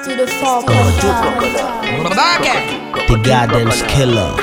to the four The Gardens Killer.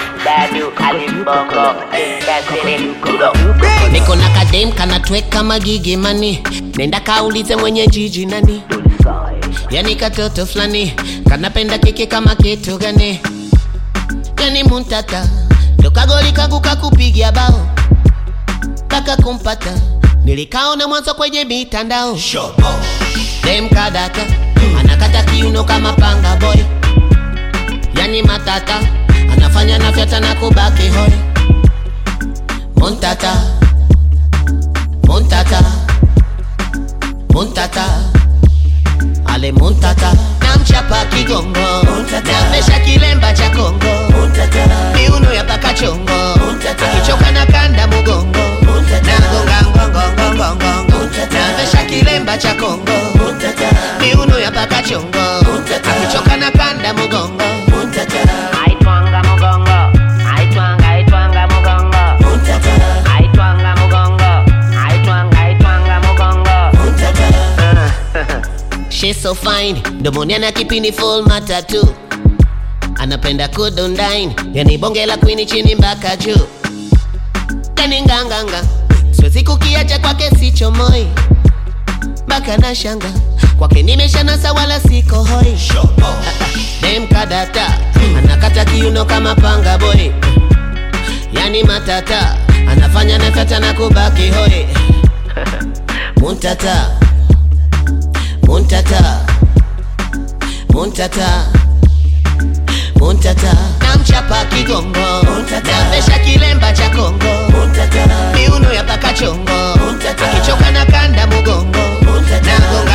niko na kadem kanatweka magigi mani nenda kaulize mwenye jiji nani yani katoto fulani kanapenda kiki kama kitu gani yani muntata dokagoli kangu kakupigia bao kaka kumpata nilikaona mwanzo kwenye mitandao dem kadata anakata kiuno kama panga boy yani matata anafanya nafyata na kubaki hoi muntata muntata muntata ale muntata namchapa kigongo namesha kilemba cha kongo miuno ya paka chongo akichoka na kanda mugongo nagonga ngongongongongongo namesha kilemba cha kongo miuno ya paka chongo akichoka na kanda mugongo Aitwanga mugongo, aitwanga, aitwanga mugongo. Aitwanga mugongo, aitwanga, aitwanga mugongo. She's so fine, mdomoni ana kipini full matatu, anapenda kudondine, yani bonge la kwini chini mpaka juu, yani nganganga, siwezi kukiacha kwake sichomoi, mpaka na shanga kwake nimeshanasa wala siko hoi. Dem kadata anakata kiuno kama panga boy, yani matata anafanya nafata na kubaki hoi. Muntata Muntata Muntata Muntata Namchapa kigongo Namesha kilemba cha kongo Miuno ya paka chongo Akichoka na kanda mugongo Nagonga